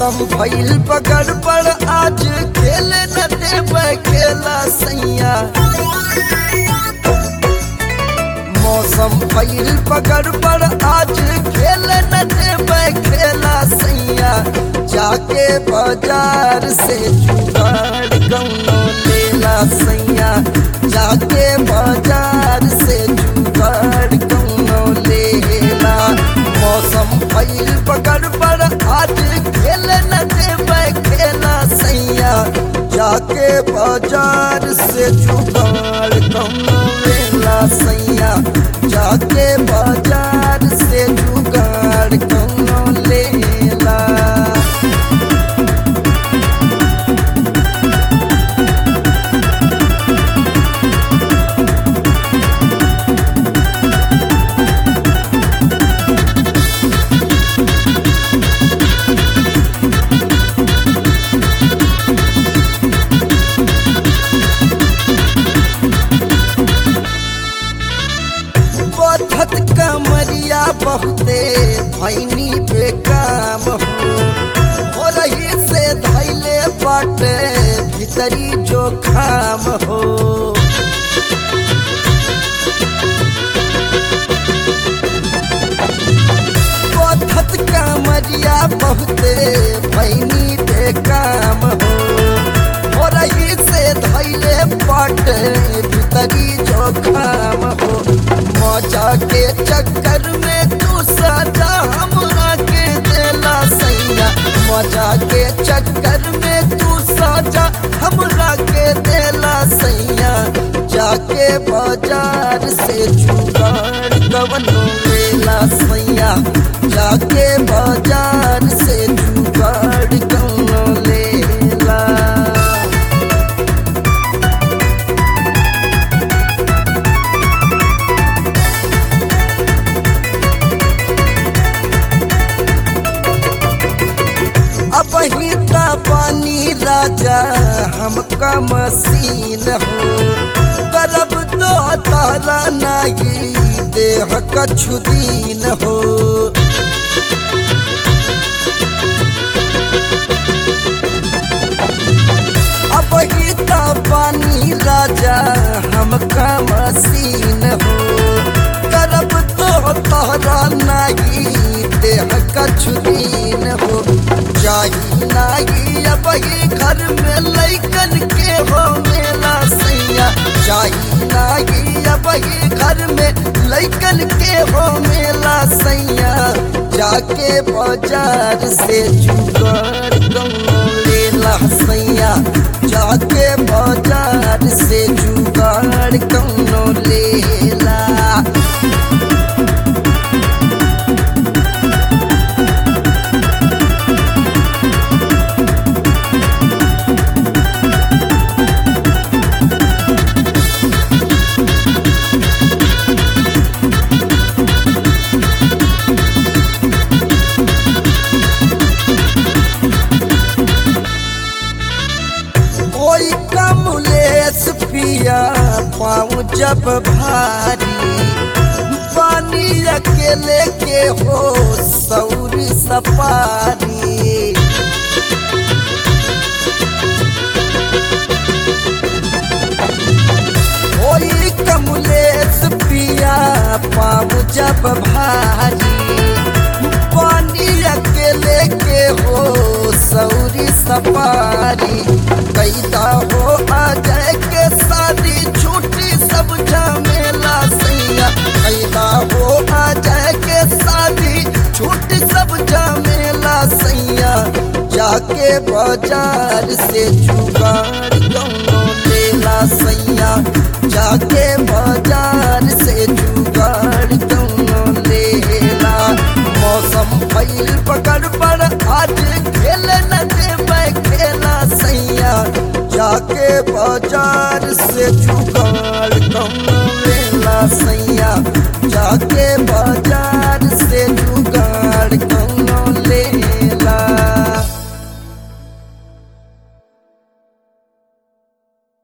मौसम भइल बगड़ पर आज खेल न देबै खेला सैया मौसम भइल बगड़ पर आज खेल न देबै खेला सैया जाके बाजार से जुगाड़ कौनो लेला सैया जाके बाजार से जुगाड़ कौनो लेला मौसम भइल बगड़ पर आज खेल न देबै खेला सैया जाके बाजार से जुगाड़ कौनो लेला सैया जाके बाजार से जुगाड़ कौनो लेला बधत कमरिया बहुते भैनी बेकाम हो हो रही से धैले बाटे भीतरी जो खाम हो बधत कमरिया बहुते भैनी बेकाम हो हो रही से धैले बाटे भीतरी जो खाम हो मौजा के चक्कर में तू सजा हमरा के देला सैया मौजा के चक्कर में तू सजा हमरा के देला सैया जाके बाजार से जुगाड़ कवनो लेला सैया जाके बाजार से जुगाड़ कवनो लेला अब हिता पानी राजा हमका मसीन हो करब तो तारा नाही देह कछु दीन हो अब हिता पानी राजा हमका मसीन हो करब तो तारा नाही देह कछु दीन हो जाही नाही अब ही घर में लैकन के हो मेला सैया जाही नाही अब ही घर में लैकन के हो मेला सैया जाके बाजार से जुगाड़ कौनो लेला सैया जाके बाजार से जुगाड़ कौनो लेला कोई कमलेस पिया पाँव जब भारी पानी अकेले के हो सौरी सपारी कोई कमलेस पिया पाँव जब भारी पानी अकेले के हो सौरी सपारी कैदा हो अजय के शादी छुट्टी सब झमेला सैया कैदा हो अजय के शादी छुट्टी सब झमेला सैया जाके बाजार से जुगाड़ कौनो लेला सैया जाके बाजार से जुगाड़ कौनो लेला मौसम भइल पकड़ पर आज खेल न देबै खेला सैया जाके बाजार से जुगाड़ कौनो लेला सैया जाके